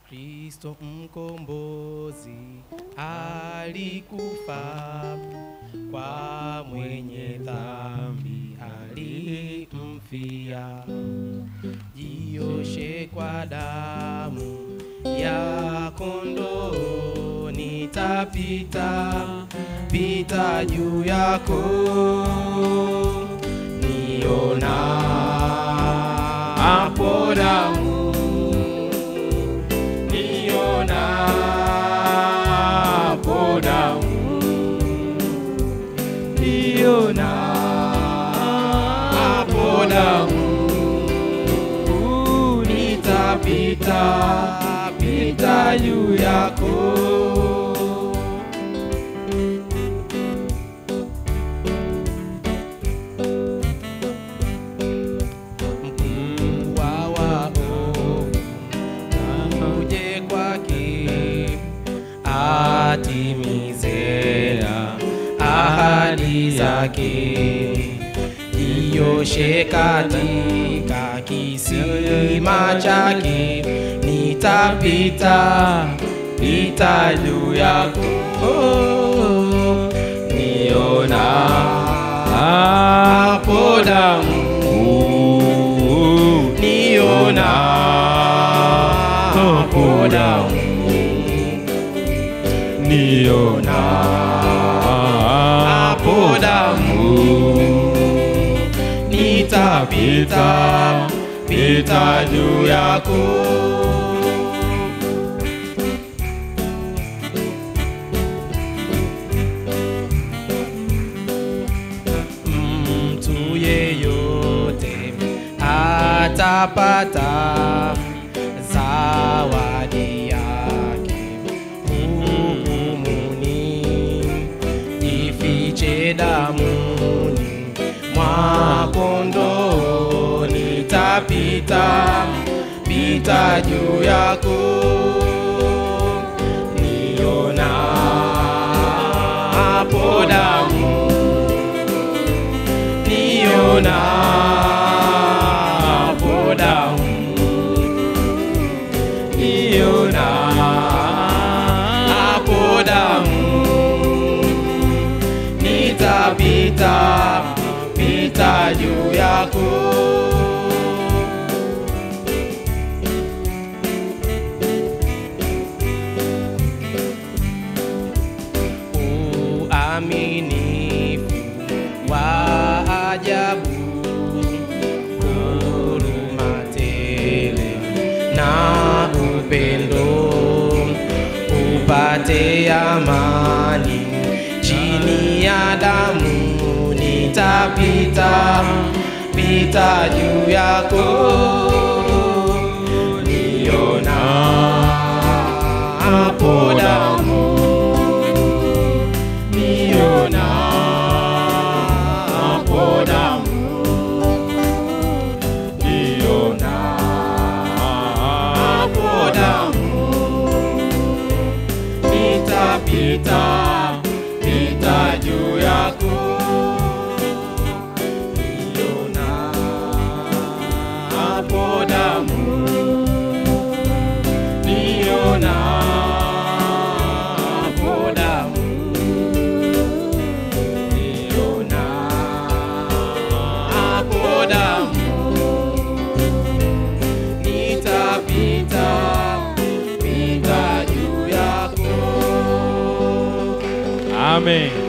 Kristo mkombozi alikufa kwa mwenye dhambi alimfia, jioshe kwa damu ya kondoo, nitapita pita juu yako, niona hapo damu niona hapo damu niona hapo damu nitapita pita juu yako mkubwa wa ovu uje kwake atimize ahadi zake jioshe katika kisima chake nitapita pita juu yako niona hapo damu niona hapo damu niona hapo damu nitapita pita juu yako mtu yeyote atapata zawadi yake hukumuni, jifiche damuni mwa kondoo, nitapita pita juu yako, niona hapo damu niona hapo damu niona hapo damu nitapita pita juu yako uaminifu wa ajabu, huruma tele na upendo, upate amani chini ya damu, nitapita pita juu yako, niona hapo damu niona hapo damu niona hapo damu nitapita pita juu yako niona hapo damu niona hapo damu niona hapo damu nitapita pita juu yako Amen.